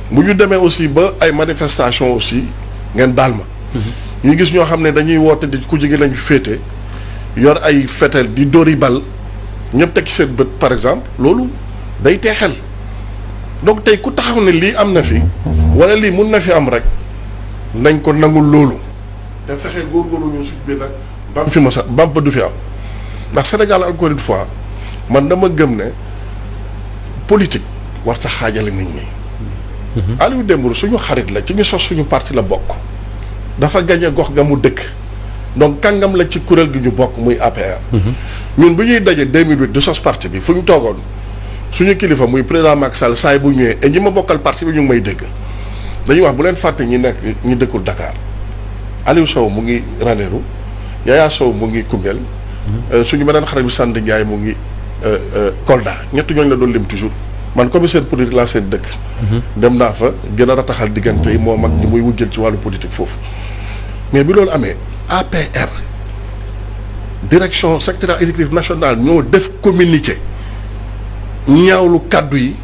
bu ñu demee aussi ba ay manifestation aussi ngeen baal ma ñu gis ñoo xam ne dañuy woote di ku jigi lañu féete yor ay fetel di dóori bal ñëpp teg ci seen bët par exemple loolu day teexel donc tey ku taxaw ne lii am na fi wala lii mun na fi am rek nañ ko nangul loolu te fexe góorgóorlu ñu suñ bi nag bam fi ma sa bam du fi am ndax Sénégal encore une fois man dama gëm ne politique war ta xaajale nit ñi Aliou Dembourou suñu xarit la ci ñu sos suñu parti la bokk dafa gañe gox ga mu dëkk donc kàngam la ci kuréel gi ñu bokk muy APR ñun bu ñuy daje 2008 di sos parti bi fu ñu toogoon suñu kilifa muy président Macky Sall saa yi bu ñëwee et ñi ma bokkal parti bi ñu ngi may dégg dañuy wax bu leen fàtte ñi nekk ñi dëkkul Dakar Aliou Sow mu ngi Ranérou Yaya Sow mu ngi Koungheul suñu beneen xarit bi Sant Ndiaye mu ngi Kolda ñett ñooñu la doon lim toujours man commissaire politique laa seen dëkk dem naa fa gën a rataxal diggante yi moo mag ñi muy wujjal ci wàllu politique foofu mais bi loolu amee APR direction secrétaire exécutif national ñoo def communiqué ñaawlu kàddu yi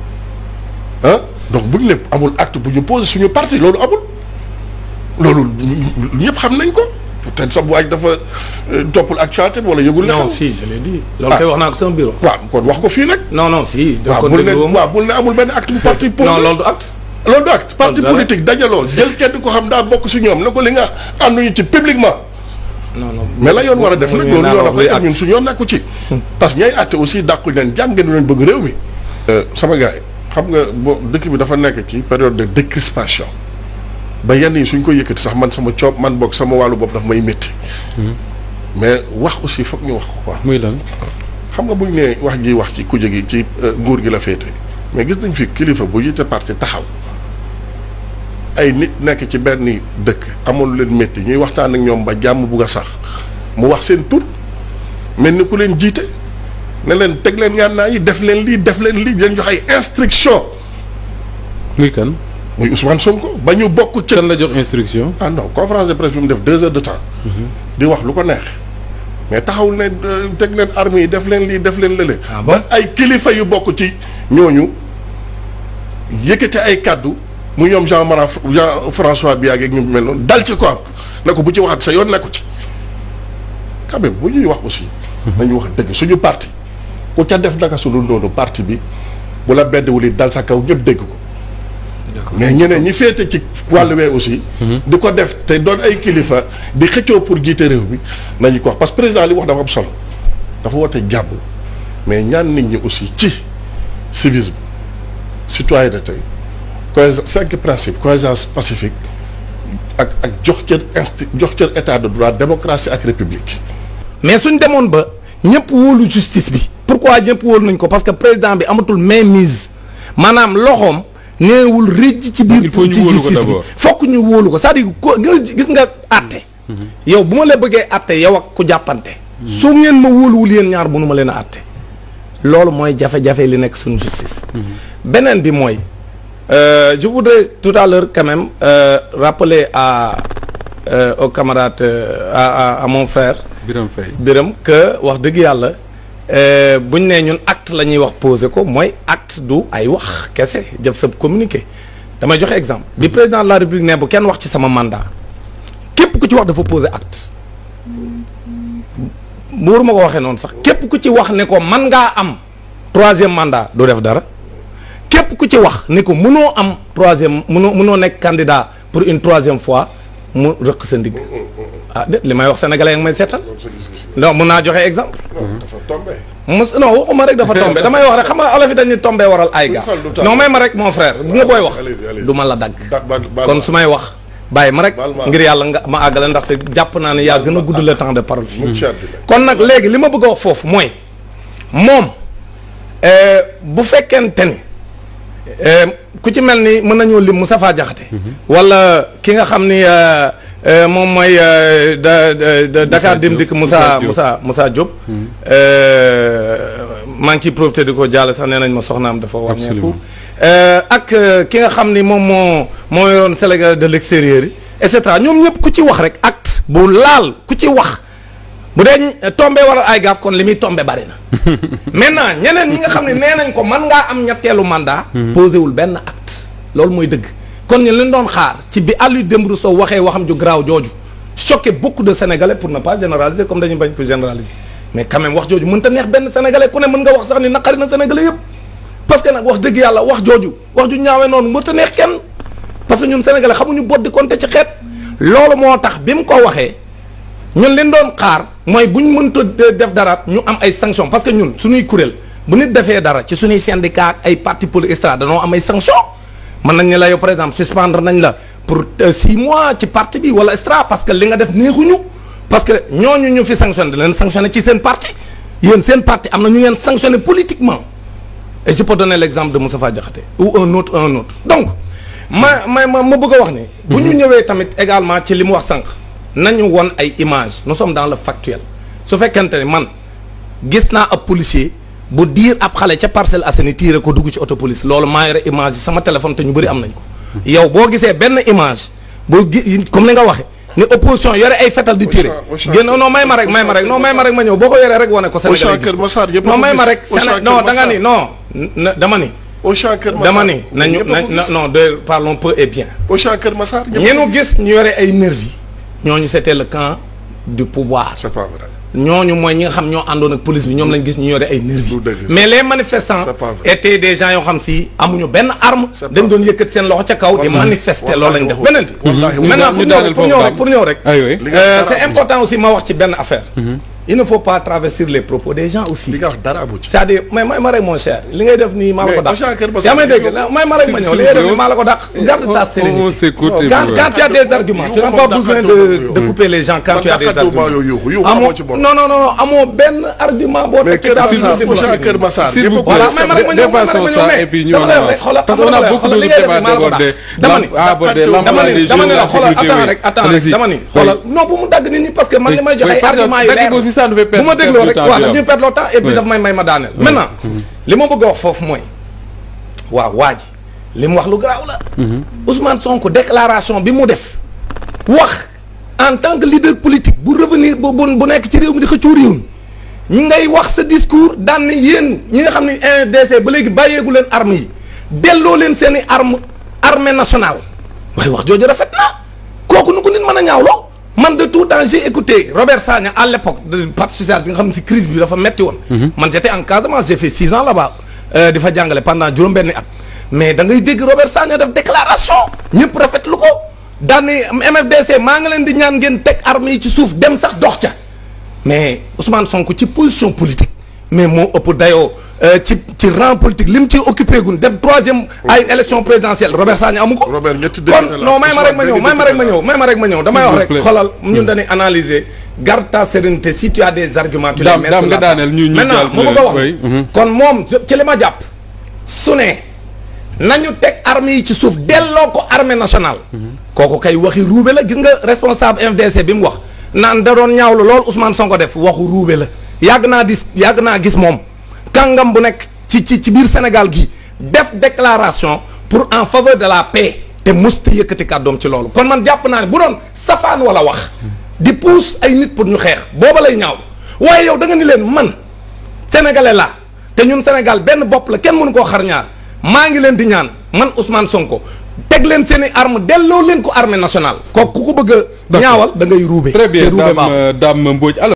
ah donc bu ñu ne amul acte bu ñu posé suñu parti loolu amul loolu ñëpp xam nañ ko peut-être sax bu waaj dafa toppul actualité wala yëgul. la non si je l'ai dit. loolu kay wax naa ko sama bureau. waaw kon wax ko fii nag. non non si. da waaw ko bul ne dégloo waaw bul ne amul benn acte bu parti posé. non loolu du acte. loolu du acte parti dara. politique dajaloo jël kenn ko xam daa bokk si ñoom ne ko li nga ànduñu ci publiquement non non mais la yoon war a def nag loolu yoon a koy def ñun acte. suñu yoon nekku ci parce que ñay àtte aussi dàqu leen jàngenu leen bëgg réew mi sama gars yi xam nga bo dëkk bi dafa nekk ci période de décrispation ba yenn yi suñ ko yëkkati sax man sama coob man boog sama wàllu bopp daf may métti mais wax aussi foog ñu wax ko quoi muy lan xam nga buñ ne wax ji wax ci kuje gi ci euh, nguur gi la féete mais gis nañ fi kilifa bu yite parti taxaw ay nit nekk ci benn dëkk amul leen métti ñuy waxtaan ak ñoom ba jàmm bugg a sax mu wax seen tur mel ni ku leen jiite ne leen teg leen ngànnaa yi def leen lii def leen lii leen jox ay instruction muy kan muy Ousmane Sonko ba ñu bokk ca kan la jox instruction ah non conférence de presse bi mu def deux heures de temps di wax lu ko neex mais taxawul ne euh, teg leen armes yi def leen lii def leen lële Ah bon ba ay kilifa yu bokk ci ñooñu yëkkate ay kàddu mu ñoom Jean Mara Jean François Biagé ak ñu mel noonu dal ci ko am ne ko bu ci waxat sa yoon nekku ci quand même bu ñuy wax aussi nañu wax dëgg suñu parti ku ca def naka su dul noonu parti bi bu la beddwul it dal sa kaw ñëpp dégg ko mais ñeneen ñi féete ci wàllu wee aussi. di ko def te doon ay kilifa di xëccoo pour jiite réew mi nañu ko wax parce que président li wax dafa am solo dafa woote jàmm mais ñaan nit ñi aussi ci civisme citoyenneté cohésence cinq principes cohérence pacifique ak ak jox cër insti jox cër état de droit démocratie ak république. mais suñ demoon ba ñëpp wóolu justice bi pourquoi ñëpp wóolu nañ ko parce que président bi amatul mainmise maanaam loxoom neewul rëjj ci biir Il faut ñu ci wóolu ko justice bi d'abord. fokk ñu wóolu ko c'est-à-dire ko gis gis nga àtte yow bu ma la bëggee àtte yow ak ku jàppante su ngeen ma wóoluwul yéen ñaar mënu ma leen a àtte loolu mooy jafe-jafe li nekk suñu justice beneen bi mooy euh, je voudrais tout à l'heure quand même euh, rappeler à euh, au camarade euh, à, à à mon frère Biram Faye biram que wax dëgg yàlla euh, buñ nee ñun acte la ñuy wax posé ko mooy acte du ay wax kese jëf sa communiqué damay joxe exemple bi président de la république ne bu kenn wax ci sama mandat képp ku ci wax dafa posé acte muur ma ko waxee noonu sax képp ku ci wax ne ko man ngaa am troisième mandat du def dara képp ku ci wax ne ko mënoo am troisième mënoo mënoo nekk candidat pour une troisième fois mu rëq sa ndigg ah déet li may wax sénégalais yi may seetal non mun naa joxe exemple dafa tombé. mos non waxuma rek dafa tombé damay wax rek xam nga olof yi dañuy tombé waral ay gaaf fal du tànn. non may ma rek mon frère bu nga booy wax allez-y, allez-y. du ma la dagg da ba baal kon ma. su may wax bàyyi ma rek Baal ma. ngir yàlla nga ma àggale ndaxte jàpp naa ne yaa gën a gudd le temps de parole fii mu ci àddina. kon nag léegi li ma bëgg a wax foofu mooy moom euh, bu fekkente ni euh, ku ci mel ni mën nañoo lim Moustapha Diakhaté wala ki nga xam ni euh, euh, moom mooy euh, da da- da- Dakar Dem Dikk Moussa Moussa Moussa Moussa Diop euh, maa ngi ciy profité di ko jàll sax nee nañ ma soxnaam dafa wàññeeku Absolument. Euh, ak euh, ki nga xam ni moom moo moo yoroon Sénégal de l'extérieur yi et cetera ñoom ñëpp ku ci wax rek acte bu laal ku ci wax bu dee tombé waral ay gaaf kon li muy tombé bari na maintenant ñeneen ñi nga xam ne nee nañ ko man ngaa am ñetteelu mandat posé wul benn acte loolu mooy dëgg kon ñu leen doon xaar ci bi Aliou Dembourou Sow waxee waxam ju garaaw jooju choqué beaucoup de sénégalais pour ne pas généraliser comme dañu bañ ko généraliser mais quand même wax jooju mënta neex benn sénégalais ku ne mën nga wax sax ni naqari na sénégalais yëpp parce que nag wax dëgg yàlla wax jooju wax ju ñaawee noonu mënta neex kenn parce que ñun sénégalais xamuñu bot di compter ci xeet loolu moo tax bi mu ko waxee ñun leen doon xaar mooy bu ñu mënta def dara ñu am ay sanctions parce que ñun suñuy kuréel bu nit defee dara ci suñuy syndicat ak ay parti politique extra danoo am ay sanctions mën nañ ne la yow par exemple suspendre nañ la pour six mois ci parti bi wala extra parce que li nga def neexuñu parce que ñooñu ñu fi sanctionné leen sanctionné ci seen parti yéen seen parti am na ñu ngeen sanctionné politiquement et je peux donner l'exemple de Moustapha Diakhaté ou un autre un autre donc ma ma ma ma bëgg a wax ne bu ñu ñëwee tamit également ci li mu wax sànq nañu won ay images nous sommes dans le factuel su fekkente ne man gis naa ab policier bu diir ab xale ca Parcelles Assainies tiire ko dugg ci auto police loolu maa yore image yi sama téléphone te ñu bëri am nañ ko yow boo gisee benn image boo gi comme ni nga waxe ni opposition yore ay fetal di tiire génn non may ma rek may ma rek non may ma rek ma ñëw boo ko yoree rek wane ko Sénégal Kër Massar yëpp non may ma rek Séné non da nga ni non dama ni Auchan Kër Massar dama ni nañu na non de parlons peu et bien Auchan Kër Massar ñeenu gis ñu yore ay nervi ñooñu c'était le camp du pouvoir c'est pas vrai ñooñu mooy ñi nga xam ñoo àndoon ak police bi ñoom lañ gis ñu yore ay nervi du dëgg mais les manifestants c'est pas vrai. étaient des gens yoo xam si amuñu benn arme C'est dañ pas doon yëkkat seen loxo ca kaw di Wallaahi. manifester Wallaahi loolu lañ def waxul. beneen bi Wallaahi maintenant ñu pour daaneel ñëw pour foofu ñëw daal. rek pour ñëw rek ay oui li nga Euh, wax c'est dara amu important aussi ma wax ci benn affaire il ne faut pas travestir les propos des gens aussi ci. li nga wax dara amu ci. c'est-à-dire may may ma rek mon cher li ngay def nii maa la ko Mais dàq Auchan Kër Massar yaa may dégg gis nga- may ma rek ma ñëw li ngay def nii maa la ko dàq garde ta on sérénité s'écoute et quand puis quand tu as des arguments tu n'as pas besoin de de couper les gens quand tu as des arguments amoo non non non amoo benn argument boo mais teg Kër ci Massar table bi Auchan Kër Massar S'il yëpp vous a ko plaît, voilà gis. may ma rek ma ñëw may ma rek ma dépassons ñëw ça mais et puis ñu dama lay wax avance. xoolal parce qu'on a beaucoup xoolal li de ngay def débats nii maa la ko d'aborder. dàq. dama ni à aborder dama dama l'emballement ni des dama jeunes, ni la la xoolal sécurité, attends oui. rek attends rek Allez-y. dama ni Oui. xoolal non bu mu dagg nit ñi parce que man li may joxe Oui, ay parce que argument yu dagg leer ko aussi, ça nous fait bu ma perdre- dégloo perdre rek du temps, waaw tu ñu vois. perdre le temps et puis Oui. daf may may ma daaneel maintenant li ma bëgg a wax foofu mooy waaw waa ji li mu wax lu garaaw la Ousmane Sonko déclaration bi mu def wax en tant que leader politique bu revenir bu bu bu nekk ci réew mi di xëccoo réew mi ngay wax sa discours daan ne yéen ñi nga xam ne NDC ba léegi bàyyeegu leen armes yi delloo leen seen i arme armée nationale waaye wax jooju rafet na kooku nu ko nit mën a ñaawloo man de tout temps j'ai écouté Robert Sagna à l'époque de parti socialiste bi nga xam ne si crise bi dafa metti woon man j'étais en Casamance j'ai fait six ans là-bas euh, di fa jàngale pendant juróom-benni at mais da ngay dégg Robert Sagna def déclaration ñëpp rafetlu ko daan ne MFDC maa ngi leen di ñaan ngeen teg armes yi ci suuf dem sax dox ca mais Ousmane Sonko ci position politique mais moo ëpp dayoo euh, ci ci rang politique li mu ci occupé gun dem troisième ay élection présidentielle Robert Sagna amu ko. Robert ñetti kon député la non may ma rek ma ñëw may ma rek ma député ñëw may ma rek ma ñëw damay S'il wax vous rek plaît. xoolal ñun dañuy analyser garde ta sérénité si tu as des arguments. tu les Dame- mets Dame sur nga la table. daaneel ñu- ñu maintenant jàll ma bëgg a wax oui, mhm. kon moom je- ci li ma jàpp su ne nañu teg armes yi ci suuf delloo ko armée nationale. kooku kay waxi ruube la gis nga responsable MDC bi mu wax naan da doon ñaawlu lool Ousmane Sonko def waxu ruube la yàgg naa dis yàgg naa gis moom kàngam bu nekk ci ci ci biir Sénégal gi def déclaration pour en faveur de la paix te musti yëkkati kàddoom ci loolu kon man jàpp naa ne bu doon safaan wala wax di pousse ay nit pour ñu xeex booba lay ñaaw waaye yow da nga ni leen man sénégalais laa te ñun Sénégal benn bopp la kenn mënu koo xar ñaar maa ngi leen di ñaan man Ousmane Sonko teg leen seen i arme delloo leen ko armée nationale kooku ku ko bëgg a ñaawal da ngay ruube Très bien te ruube baaxul. Dame Dame Mbodj alors